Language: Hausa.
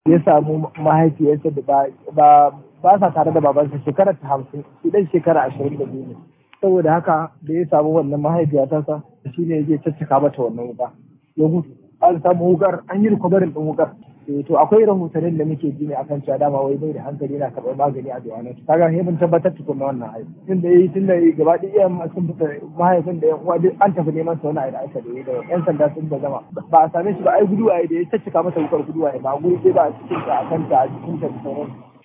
ya samu mahaifiyarsa da ba ba sa tare da babansa shekara ta hamsin shi dan shekara ashirin da biyu ne saboda haka da ya samu wannan mahaifiya ta sa shi ne zai caccaka mata wannan wuka ya gudu an samu wukar an yi rikobarin ɗin wukar to akwai rahotannin da muke ji ne akan cewa dama wai bai da hankali yana karɓar magani a duwanan kaga sai mun tabbatar tukun na wannan haihu tun da yi tun da yi gaba ɗaya iyayen sun fita mahaifin da yan uwa duk an tafi neman sa wani aida aka da yi da yan sanda sun da zama ba a same shi ba ai guduwa da ya caccaka masa wukar guduwa ba a guri ba a cikin ta a kanta a jikin ta da sauransu